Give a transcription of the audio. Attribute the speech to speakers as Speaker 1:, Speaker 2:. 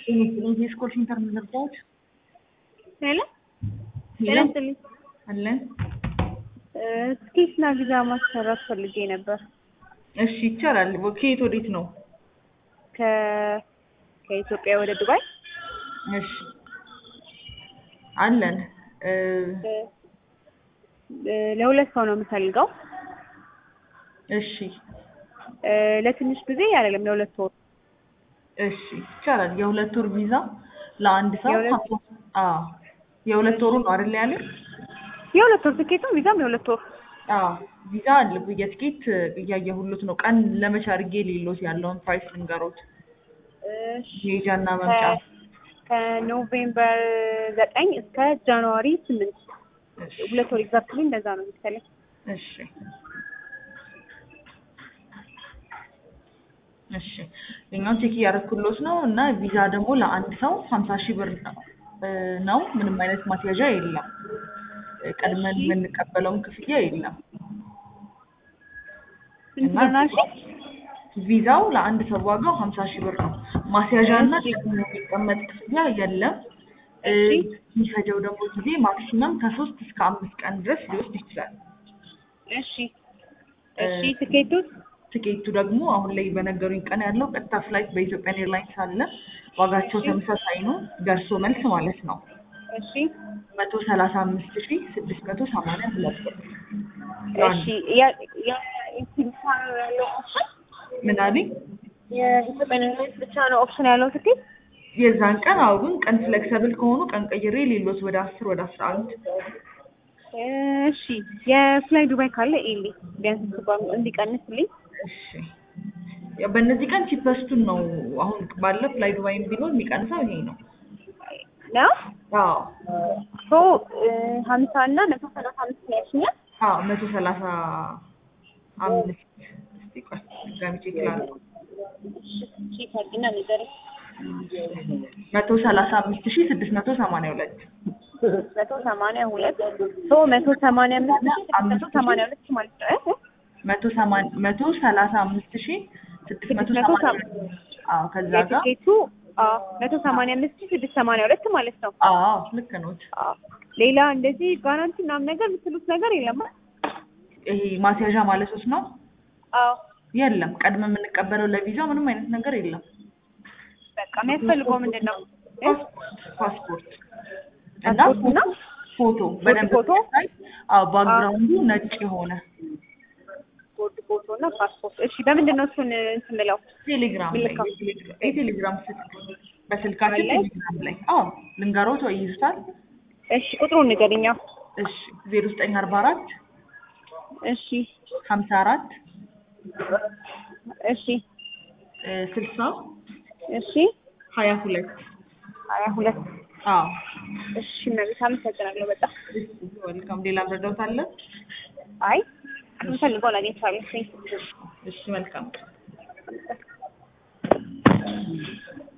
Speaker 1: የስፖርት ኮል ሴንተር የምንገባዎች
Speaker 2: ሄሎ ጤና
Speaker 1: ሄሎ
Speaker 2: ይስጥልኝ።
Speaker 1: አለን።
Speaker 2: ትኬትና ቪዛ ማሰራት ፈልጌ ነበር።
Speaker 1: እሺ ይቻላል። ከየት ወዴት ነው?
Speaker 2: ከ ከኢትዮጵያ ወደ ዱባይ
Speaker 1: እሺ አለን። እ፣
Speaker 2: እ፣ ለሁለት ሰው ነው የምፈልገው።
Speaker 1: እሺ
Speaker 2: እ፣ ለትንሽ ጊዜ አይደለም፣ ለሁለት ወር።
Speaker 1: እሺ ይቻላል። የሁለት ወር ቪዛ ለአንድ ሰው
Speaker 2: የሁለት-
Speaker 1: ሀምሳ- አዎ የሁለት ወሩ ነው አይደል ያለ?
Speaker 2: የሁለት ወር ትኬቱ ቪዛም የሁለት ወር።
Speaker 1: አዎ ቪዛ አለ። የትኬት እያየሁሉት ነው። ቀን ለመቼ አድርጌ ሌሎት ያለውን ፕራይስ ልንገሮት።
Speaker 2: እሺ
Speaker 1: መሄጃና መምጫ
Speaker 2: ከ- ከኖቬምበር ዘጠኝ እስከ ጃንዋሪ ስምንት
Speaker 1: እሺ
Speaker 2: ሁለት ወር ኤግዛክትሊ እንደዛ ነው የሚመስለኝ።
Speaker 1: እሺ እሺ የኛውን ቼክ እያደረኩሎት ነው እና ቪዛ ደግሞ ለአንድ ሰው ሀምሳ ሺህ ብር እ፣ ነው። ምንም አይነት ማስያዣ የለም። እ፣ ቀድመን የምንቀበለውን ክፍያ የለም።
Speaker 2: ስንት
Speaker 1: እና
Speaker 2: ብር ነው አልሽኝ?
Speaker 1: ቪዛው ለአንድ ሰው ዋጋው ሀምሳ ሺህ ብር ነው። ማስያዣ እና ቀድሞ የሚቀመጥ ክፍያ የለም። እ፣
Speaker 2: እሺ።
Speaker 1: የሚፈጀው ደግሞ ጊዜ ማክሲመም ከሶስት እስከ አምስት ቀን ድረስ ሊወስድ ይችላል።
Speaker 2: እሺ እሺ ትኬቱስ?
Speaker 1: ትኬቱ ደግሞ አሁን ላይ በነገሩኝ ቀን ያለው ቀጥታ ፍላይት በኢትዮጵያን ኤርላይንስ አለ። ዋጋቸው ተመሳሳይ ነው፣ ደርሶ መልስ ማለት ነው።
Speaker 2: እሺ
Speaker 1: መቶ ሰላሳ አምስት ሺ ስድስት መቶ ሰማንያ ሁለት ብር።
Speaker 2: እሺ ያ- ያ- እንትን ብቻ ነው ያለው ኦፕሽን?
Speaker 1: ምን አለኝ?
Speaker 2: የኢትዮጵያን ኤርላይንስ ብቻ ነው ኦፕሽን ያለው ትኬት?
Speaker 1: የዛን ቀን አዎ፣ ግን ቀን ፍሌክሰብል ከሆኑ ቀን ቀይሬ ሌሎት ወደ አስር ወደ አስራ አንድ
Speaker 2: እሺ የፍላይ ዱባይ ካለ ኤሊ ቢያንስ እንኳን እንዲቀንስልኝ።
Speaker 1: እሺ ያው በእነዚህ ቀን ቺፐስቱን ነው አሁን ባለ ፍላይ ዱባይም ቢኖር የሚቀንሰው ይሄ ነው።
Speaker 2: ነው
Speaker 1: አዎ
Speaker 2: ሶ ሀምሳ እና መቶ ሰላሳ አምስት ነው ያልሽኛል?
Speaker 1: አዎ መቶ ሰላሳ አምስት እስቲ ቆይ ድጋሚ ቼክ ላድርግ።
Speaker 2: ቼክ አድርጊና ንገሪኝ።
Speaker 1: መቶ ሰላሳ አምስት ሺ ስድስት መቶ ሰማንያ ሁለት
Speaker 2: መቶ ሰማንያ ሁለት ሶ መቶ ሰማንያ አምስት ሺ ስድስት መቶ ሰማንያ ሁለት ማለት ነው እ?
Speaker 1: መቶ ሰማን መቶ ሰላሳ አምስት ሺ ስድስት መቶ
Speaker 2: ስድስት መቶ
Speaker 1: ሰማንያ አዎ ከዛ ጋር
Speaker 2: የትኬቱ አዎ መቶ ሰማንያ አምስት ሺ ስድስት ሰማንያ ሁለት ማለት ነው።
Speaker 1: አዎ ልክ ነው።
Speaker 2: አዎ ሌላ እንደዚህ ጋራንቲ ምናምን ነገር የምትሉት ነገር የለም?
Speaker 1: ይሄ ማስያዣ ማለት ውስጥ ነው
Speaker 2: አዎ
Speaker 1: የለም። ቀድመ የምንቀበለው ለቪዛው ምንም አይነት ነገር የለም።
Speaker 2: በቃ የሚያስፈልገው ምንድን ነው? እ?
Speaker 1: ፓስፖርት እና
Speaker 2: ፓስፖርት እና
Speaker 1: ፎቶ በደንብ
Speaker 2: ፎቶ?
Speaker 1: ሲታይ፣ አዎ ባክግራውንዱ ነጭ የሆነ
Speaker 2: ቦርድ ፎቶ እና ፓስፖርት። እሺ በምንድን ነው እሱን እንትን ብለው
Speaker 1: ቴሌግራም ላይ
Speaker 2: ምልክት።
Speaker 1: የቴሌግራ- የቴሌግራም ስልክ በስልካችን
Speaker 2: አለ?
Speaker 1: ቴሌግራም ላይ አዎ ልንገሮት ወይ ይይዙታል።
Speaker 2: እሺ ቁጥሩን ንገሪኝ። አዎ
Speaker 1: እሺ ዜሮ ዘጠኝ አርባ አራት
Speaker 2: እሺ
Speaker 1: ሀምሳ አራት
Speaker 2: እሺ
Speaker 1: ስልሳ
Speaker 2: እሺ
Speaker 1: ሀያ ሁለት
Speaker 2: ሀያ ሁለት
Speaker 1: አዎ
Speaker 2: እሺ እመቤት አመሰግናለሁ በጣም
Speaker 1: ወልካም። ሌላ መረዳት አለ?
Speaker 2: አይ የምፈልገውን አግኝቻለሁ።
Speaker 1: እሺ መልካም